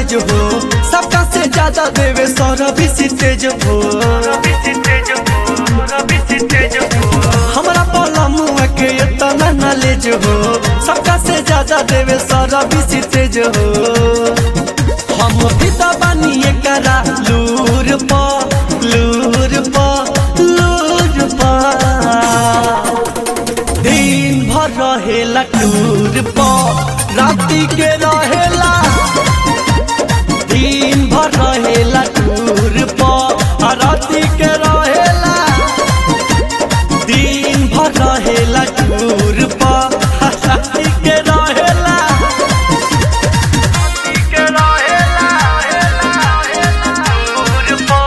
knowledge हो सबका से ज्यादा देवे सौरभ तेज हो हमरा पलमुआ के इतना नॉलेज हो सबका से ज्यादा देवे सौरभ तेज हो हम भी तो बनिए करा लूर पा लूर पा लूर पा दिन भर रहेला टूर पा राती के रहेला दिन भर रहेला टूर पा आ राती के रहेला दिन भर रहेला टूर पा आ राती के रहेला के रहेला टूर पा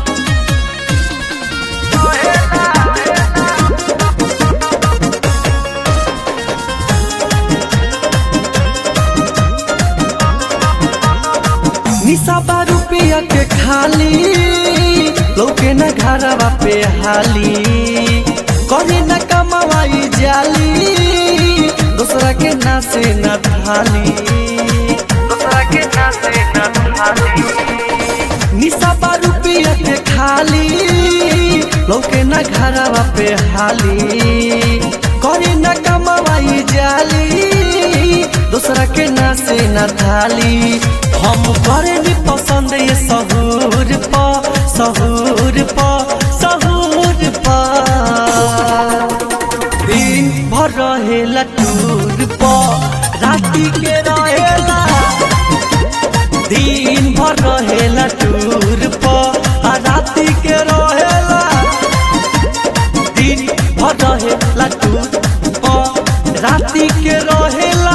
निशा बा रुपया के खाली लौके न घरवा पे हाली करे न कमाई जाली दूसरा के ना से न थाली दूसरा के ना से न थाली निशा बा रुपया के खाली लौके न घरवा पे हाली करे न कमाई जाली दूसरा के ना से न थाली हम करे नी पसंद ये सहूर पा सहूर पा सहूर पा दिन भर रहेला टूर पा राती के रहेला दिन भर रहेला टूर पा आ राती के रहेला दिन भर रहेला टूर पा राती के रहेला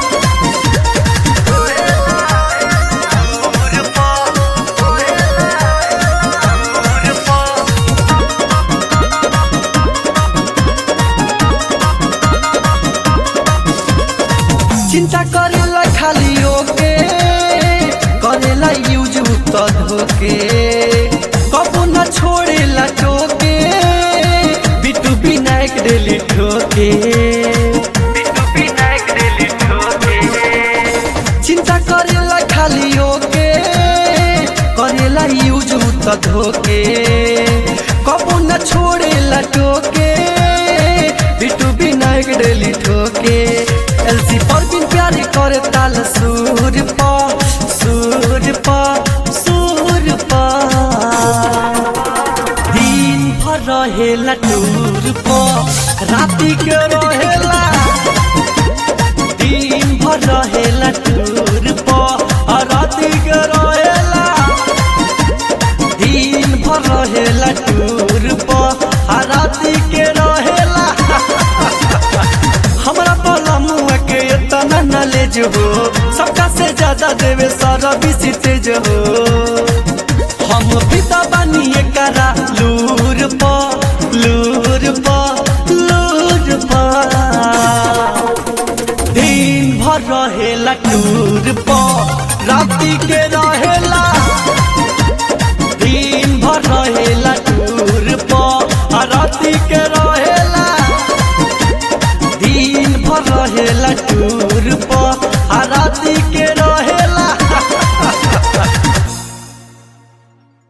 चिंता करेला खाली ओके करेला यूज तो धोके कबू न छोड़ेला टोके बिटू विनायक डेली ठोके बिटू विनायक डेली ठोके चिंता करेला खाली ओके करेला यूज तो धोके कबू न छोड़ेला टोके बिटू विनायक डेली ठोके एलसी पर बिन प्यारे करे ताल सूर पा सूर पा सूर पा दिन भर रहेला टूर पा राती के रहेला दिन भर रहेला टूर पा आ राती के रहेला दिन भर रहेला टूर पा आ राती के रहेला हमरा पलमुआ के इतना नॉलेज हो सबका से ज्यादा देवे सारा बिसी तेज हो हम भी तो बनिए करा लूर पा लूर पा लूर पा दिन भर रहेला टूर पा राती के रहेला दिन भर रहेला टूर पा आ राती के रहेला दिन भर रहेला टूर पा आ राती के